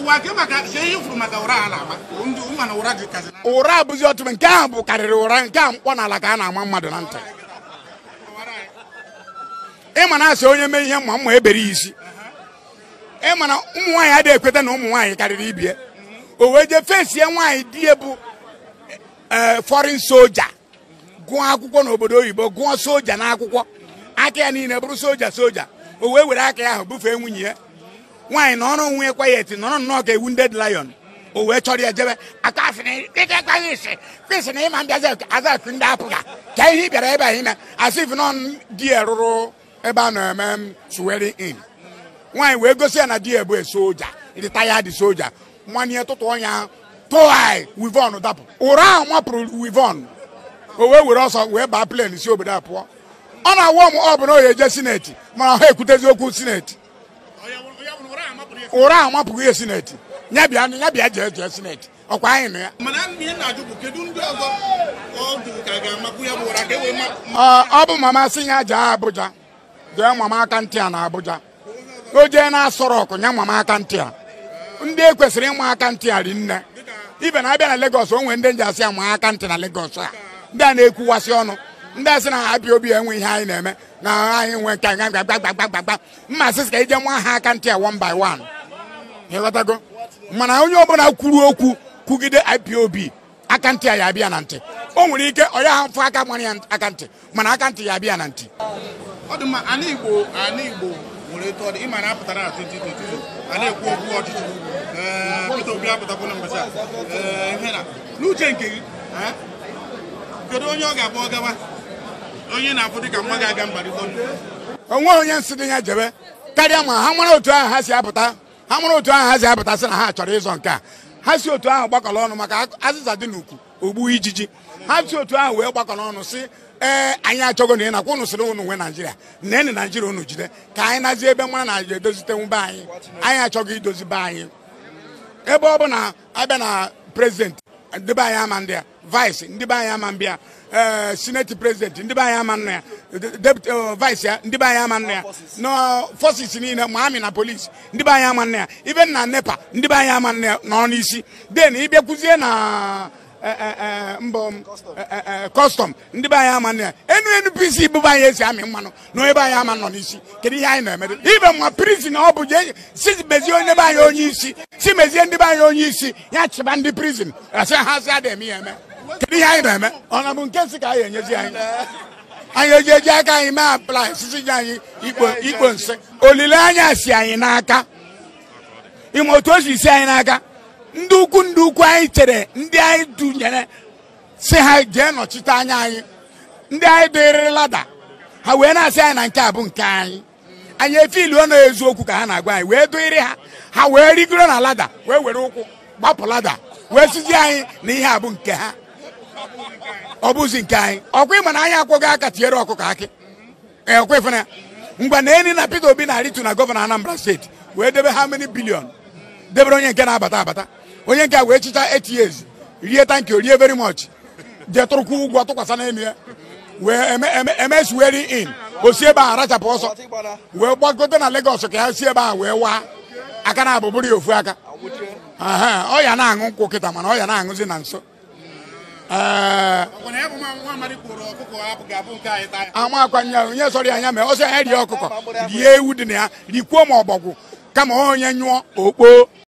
ụwa ke maka ka ihe furu maka ụra a na-ama ndị ụma na ụra dị kazi na ụra abụzi ọtụtụ nke ahụ bụ karịrị ụra nke a mkpọ n'ala ka a na-ama mmadụ na ntị ịma na asị onye mee ihe mma mma ebere ya isi ịma na ụmụ nwaanyị adịghị ekweta na ụmụ nwaanyị karịrị ibie o wee jee fesie nwaanyị di ya bụ ee fọrin soja gụọ akwụkwọ n'obodo oyibo gụọ soja n'akwụkwọ aka ya niile bụrụ soja soja o wee were aka ya ahụ bufee nwunye ya nwaanyị na ọrụ nwunye kwayet nọrọ nnọọ ka ewu nded lion o wee chọrọ ya jebe aka afịna dịka ekpaghị isi kwesị na ịma mbịazi aza akụ ndị apụga ka ihe ị bịara ebe a ime asị if nọ di ya rụrụ ebe a na-eme suweri in nwaanyị wee gosi ya na di ya bụ soja retired soja mmanye tụtụ ọnya tụai wivon dapụ ụra ahụ mapụrụ wivon o wee were ọsọ wee baa plen si obodo a pụọ ọ na-awụ m ọ bụ na o eje sineti mana ha ekwutezi okwu sineti ụra ahụ mapụghị ihe sineti ya bịa ya bịa jee jee sineti ọkwa anyị nụ ya mana ihe na-ajụ bụ kedu ndị ọzọ ọ dị ka ga-amakwu ya bụ ụra ka e wee ma Ọ- ọ bụ mama si ya jee Abuja jee mama aka ntị a na Abuja o jee na asọrọ ọkụ nye mama aka ntị a ndị e kwesịrị ịma aka ntị a ri nne ibe na abịa na Lagos o nwere ndị nji asị ama aka ntị na Lagos a ndị a na-ekwuwasị ọnụ ndị a sị na ha bịa obi enwe ihe anyị na-eme na anyị nwe nke nga gbagbagbagbagbagba mma sị ka ije nwa ha aka ntị a one by one ịghọtago mana onye ọbụla kwuru okwu kwugide IPOB aka ntị a ya abịa na ntị o nwere ike ọ ya afọ aka mara ya aka ntị mana aka ntị ya abịa na ntị ọ dị mma ana igbo ana igbo nwere etu ọ dị ịma na apụtara na 2022 a na-ekwu okwu ọchịchị ee, Peter Obi apụtakwu na mbọchị a ee, ihe na n'uche nke gị ee, kedu onye ọ ga-abụ ọ gawa onye na-afụ dịka mma ga-aga mbarịta onwe onye nsị dị ya jebe karịa ma ha mara otu ahụ ha si apụta ha mara otu ahụ ha si apụta sị na ha chọrọ ịzọ nke a ha si otu ahụ gbakọrọ ọnụ maka azịza dị n'ukwu ogbu ijiji ha si otu ahụ wee gbakọrọ ọnụ si ee anyị achọgo na ị nakwa unu sịrị unu nwe naijiria nene naijiria unu jide ka anyị nazie ebe mara naijiria edozitenwu be anyị anyị achọghị idozi be anyị ebe ọ bụ na abịa na prezidenti ndị be anyị ama ndị ya vice ndị be anyị ama mbịa ee sineti prezidenti ndị be anyị ama nna ya deputy eh, vice ya ndị be anyị ama nna ya na forces niile ma amị na polisi ndị be anyị ama nna ya ibe na nepa ndị be anyị ama nna ya nọ n'isi den ịbịakwuzie na eh, eh, eh, mbọ kọstọm ndị be anyị ama nna ya enu NPC bụ be anyị esi amị mmanụ na onye be anyị ama nọ n'isi kedu ihe anyị na-eme ibe ma prizin ọ bụ je si mezie onye be anyị onye isi si mezie ndị be anyị onye isi ya chịba ndị prizin asị ha sị ada eme ya eme kedu ihe anyị na-eme ọ na bụ nke nsị ka anyị enyezi anyị anyị eji eji aka anyị mee aplai sisi ji anyị ikpo ikpo nsị olileanya si anyị n'aka ịma otu o si si anyị n'aka ndị ukwu ndị ukwu anyị chere ndị anyị dunyere si ha jee nọchite anya anyị ndị anyị dịrị lada ha wee na-asị anyị na nke a bụ nke anyị anyị efiluo na eziokwu ka ha na-agwa anyị wee dụịrị ha ha wee rigoro na lada wee were ụkwụ gbapụ lada wee sizi anyị na ihe a bụ nke ha ọ bụzi nke anyị ọkwa ịma na anyị akwụghị aka tinyere ọkụkọ akị ee ọkwa ịfụna ya ngwa na eni na Peter Obi na-arịtu na gọvanọ Anambra steeti wee debe ha many bilion debere onye nke na-abata abata onye nke a wee chicha eight years rie tanki o rie very much jee tụrụkwu ụgwọ tụkwasị n'elu ya wee eme eme eme swearing in o si ebe a rachapụ ọsọ wee gbagote na Lagos ka ya si ebe a wee waa aka na abụbụrụ ya ofu aka Aha, ọ ya na-aṅụ nkwụ kịta mana ọ ya na-aṅụzi na nso ee ọkwa na ya bụ nwa amadi kwuru ọkụkọ hapụ ga-abụ nke anyị taa ama akwanye onye sọrọ ya anya mee ọsọ ya rie ọkụkọ rie ewu dị na ya rikwuo ma ọbọgwụ kama onye nyụọ okpo